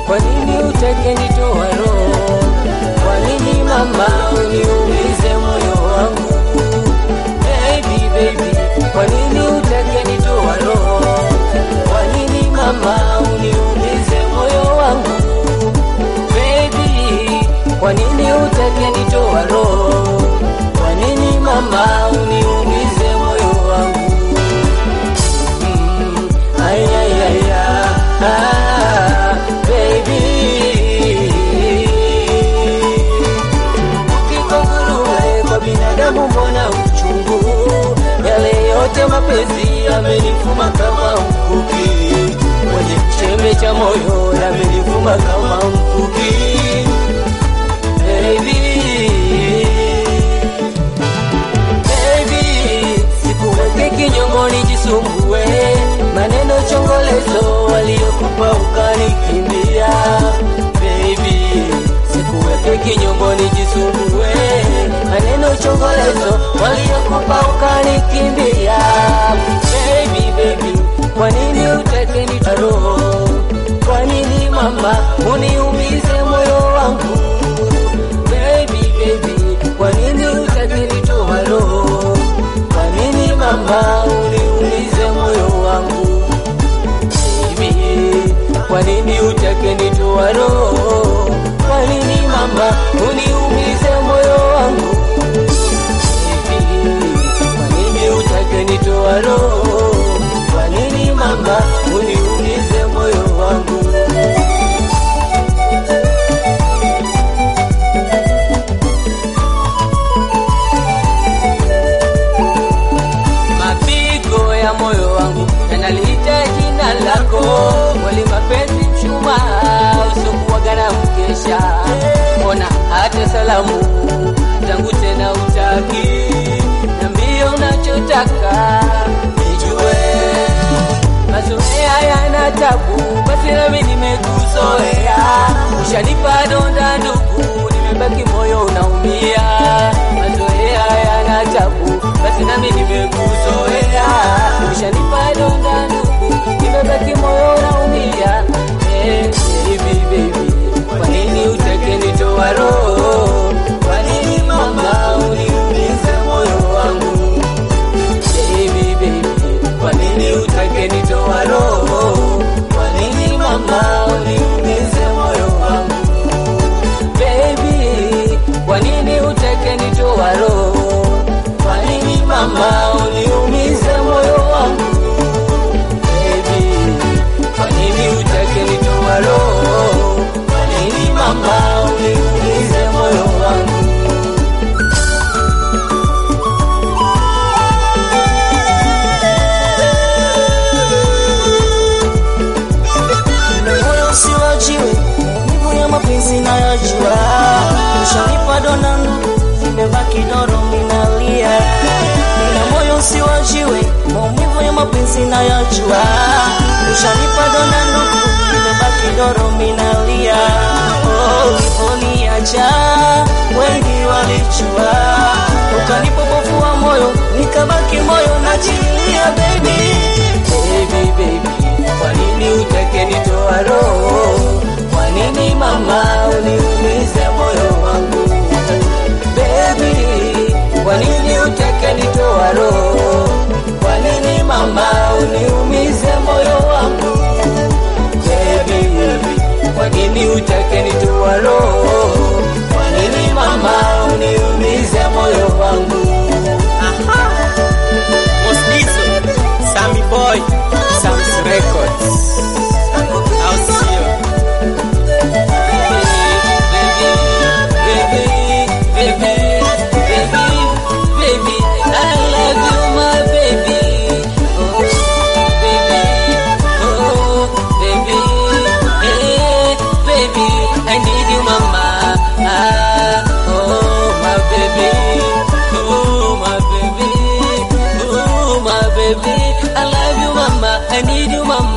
kwa nini utake nitoa roho? Kwa nini mama uniumize moyo wangu? Baby, baby, kwa nini utake nitoa roho? Kwa nini mama uniumize moyo wangu? Baby, kwa nini utake nitoa roho? Kwa nini mama uniumize moyo wangu? Mm, ay, ay, ay, ah, ah, baby. Ukiko nguruwe kwa binadamu mbona uchungu? Yale yote mapenzi yamenifuma kama mkuki, kwenye chembe cha moyo yamenifuma kama mkuki, baby. Baby, sikuweke kinyongoni jisumbue, maneno chongolezo waliokupa ukanikimbia. Baby, sikuweke kinyongoni jisumbue, maneno chongolezo waliokupa ukanikimbia. Baby, baby, kwa nini utake nitaroho? Kwa nini mama uniumize moyo wangu? Baby, baby, kwa nini utake nitoa roho? Kwa nini mama uniumize moyo wangu? Baby, kwa nini utake nitoa roho? Kwa nini mama uniumize moyo wangu? Baby, kwa nini utake nitoa roho? Kwa nini mama uniumize moyo wangu? mapigo ya moyo wangu yanaliita jina lako, wali mapenzi mchuma usokuwaga na mkesha, mbona hata salamu tangu tena utaki, niambie unachotaka nijue, mazoea yana tabu, basi nami nimekuzoea, ushanipa donda ndugu, nimebaki moyo unaumia, mazoea yana tabu, basi nami nimekuzoea, ushanipa donda ndugu, nimebaki moyo unaumia. Eh, baby, baby, kwa nini utake nitoa roho? Kwa nini mama uniumize moyo wangu? Baby, baby, kwa nini utake nitoa roho? Kwa nini mama uniumize moyo wangu? Baby, kwa nini utake nitoa roho? Kwa nini mama uniumize moyo wangu? Baby, kwa nini utake nitoa roho? Kwa nini mama uniumize moyo wangu? moyo usiwajiwe, maumivu ya mapenzi nayajua, ushanipa donda ndugu, nimebaki doro minalia. Nina moyo usiwajiwe, maumivu ya mapenzi nayajua, ushanipa donda ndugu, nimebaki doro minalia. Oh, uliponiacha wengi walijua, ukanipopofua moyo, nikabaki moyo najilia, baby Baby, baby, kwa nini utake nitoa roho? Kwa nini mama uniumize moyo wangu? Baby, kwa nini utake nitoa roho? Kwa nini mama uniumize moyo wangu? Baby, kwa nini utake nitoa roho? Kwa nini mama uniumize moyo wangu? Mosdizo, Sammy Boy, Sam's Records. I'll see you. Baby, I love you, mama. I need you, mama.